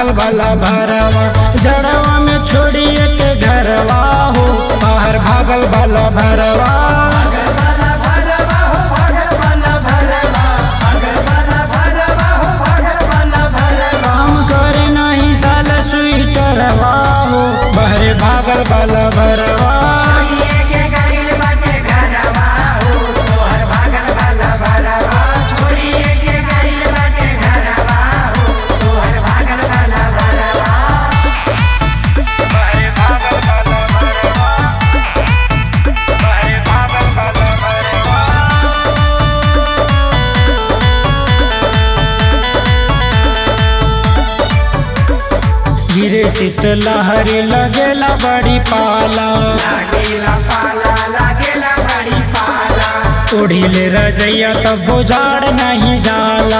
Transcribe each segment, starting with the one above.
भागल वाला भरवा जड़वा में छोड़िए के घरवा हो बाहर भागल वाला भरवा काम करे नहीं साल स्वीटरवा हो बहरे भागल वाला भरवा गिरे शीत लहरी लगेला बड़ी पाला ओढ़िले रजैया तब बुझाड़ नहीं जाला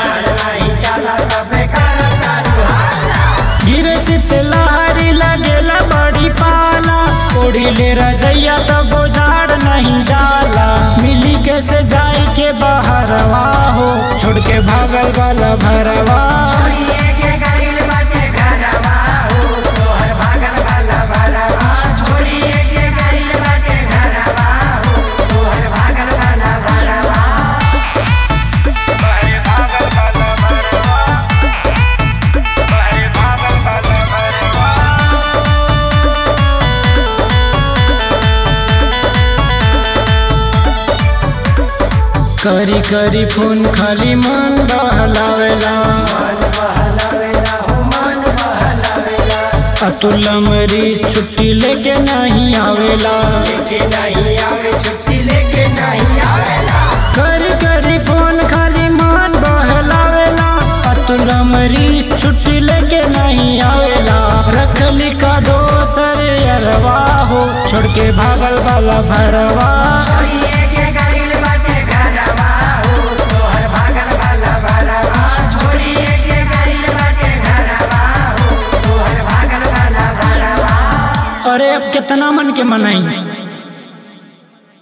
गिरे शीत लहरी लगेला बड़ी पाला ओढ़िले रजैया तब बुझाड़ नहीं जाला मिली के से जाई के बहरवा हो छोड़ के भागल वाला भरवा करी करी फोन खाली मन बहलावेला अतुल मरीज छुट्टी लेके नहीं आवेला करी करी फोन खाली मन बहलावेला अतुल मरीज छुट्टी लेके नहीं आवेला रखली का दोसर अरवा हो छोड़ के भागल वाला भरवा अरे अब कितना मन के मनाई